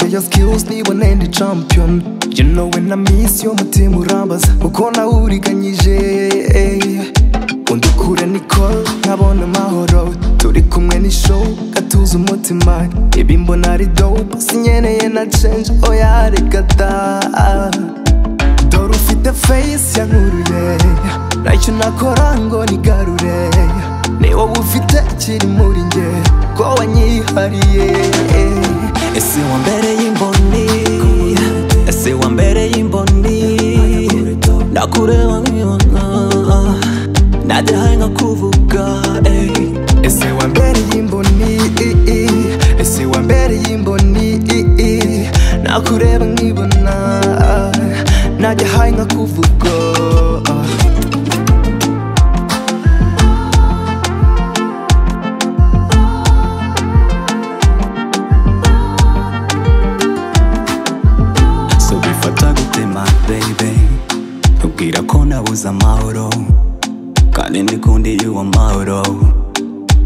just kills me when I'm the champion You know when I miss you umutima urambaza Uko nawuriganyije Undi ukure Nicole nkabona amahoro Turi kumwe ni show gatuza umutima Ibi mbona ari dope sinyeneye na change Oya reka da Dore ufite face yankuruye Ntacyo nakora ngo nigarure Ni wowe ufite kiri muri njye Ko wanyihariye Ese wa mbere y'imboni Ese wa mbere y'imboni Nakureba nkibona Nadahaye nkakuvuga ey. Ese wa mbere y'imboni Ese wa mbere y'imboni Nakureba nkibona Nadahaye nkakuvuga so bifata gutema baby ubwira ko nabuze amahoro kandi ndikundiye uwo mahoro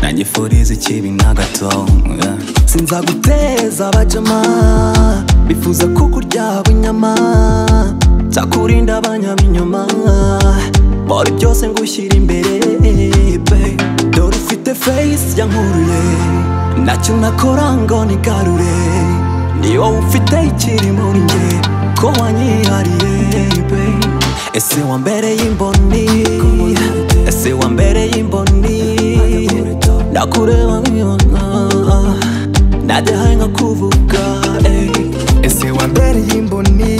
nagifuriza ikibi na gato yeah. sinzaguteza abajama bifuza kukuryaba inyama nzakurinda abanyabinyoma bora byose ngushyira imbere babe dore ufite face yankuruye ntacyo nakora ngo nigarure ni wowe ufite ikiri muri njye ko wanyihariye babe ese wa mbere y'imboni ese wa mbere y'imboni nakureba nkibona nadahaye nkakuvuga ey. Ese wa mbere y'imboni